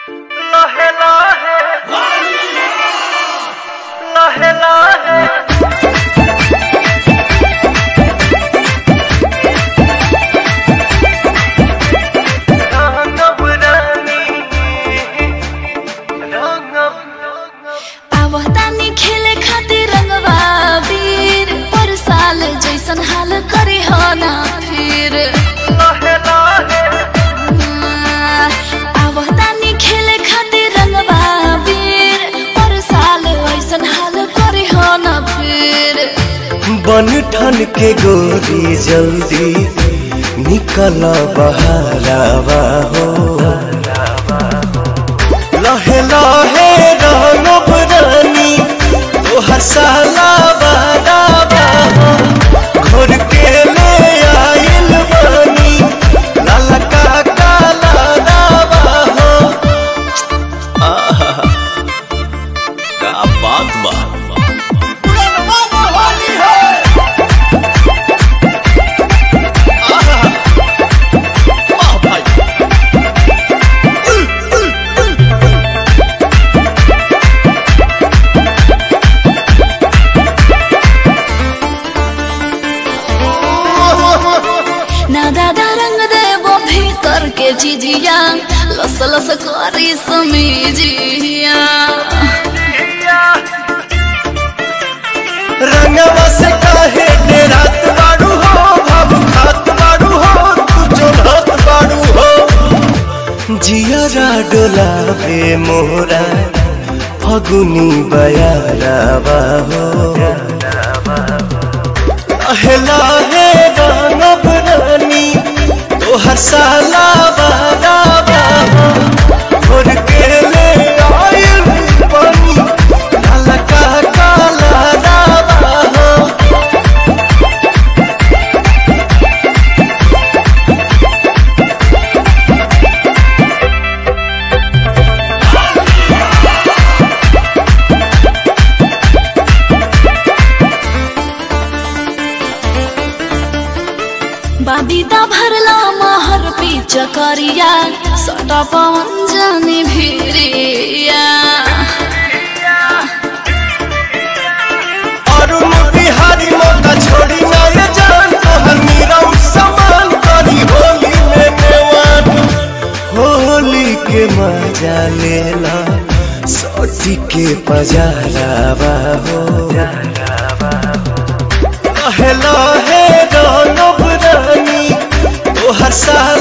लहे लहे लहे लहे रंगब रानी रंगब आवतानी खेले खातिर रंगवा वीर पर साल जैसन हाल करे हो ना फिर लहे लहे आवतानी खेले खातिर रंगवा वीर पर साल ऐसन हाल करे हो ना फिर बन ठन के गोरी जल्दी निकल बहरावा हो लहे लहे रंगब रानी तोहर साला बाराबा हो घोर के ले आइल बानी लाला का काला रावा हो आहा, का बात बा ना दादा रंग देबो भीतर के जिजिया लस लस करी समीजिया रंगवा से काहे डेरात बाड़ू हो भाव खात बाड़ू हो तू चोलत बाड़ू हो जियरा डोलावे मोरा फगुनी बयारावा हो अहला है रंगब रानी तोहर साला बारावा हो घोर के ले आइल पानी काला का काला रावा हो बाबीदा भरला महर पीच करिया सटा पवन जाने भिरिया अरुण बिहारी मौका छोड़ी ना ये जान तोहर मीरा समान करी होली में नेवान होली के मजा लेला सोटी के पजारावा हो लहे लहे रंगब रानी तोहर साला